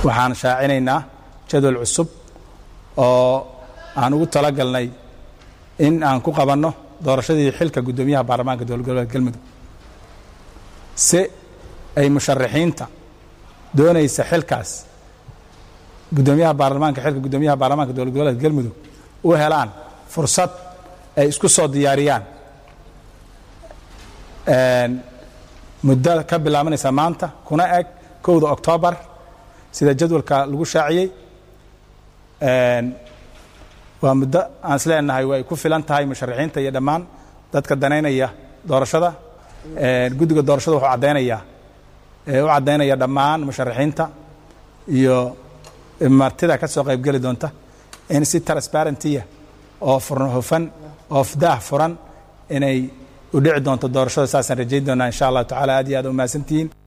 waxaan shaacinaynaa jadwal cusub oo aan ugu talagalnay in aan ku qabanno doorashadii xilka guddoomiyaha baarlamaanka dowlad goboleedka galmudug si ay musharaxiinta doonaysa xilkaas guddoomiyaha baarlamaanka xilka guddoomiyaha baarlamaanka dowlad goboleedka galmudug u helaan fursad ay isku soo diyaariyaan muddo ka bilaabanaysa maanta kuna eg kowda oktoobar sida jadwalka lagu shaaciyey waa muddo aan is leenahay way ku filan tahay musharaxiinta iyo dhammaan dadka danaynaya doorashada guddiga doorashada wuxuu caddaynayaa u caddaynaya dhammaan musharaxiinta iyo martida ka soo qaybgeli doonta in si transparentiya oo hufan oo daah furan inay u dhici doonto doorashada saasaan rajayn doonaa insha allahu tacala aad iyo aad u mahadsantihiin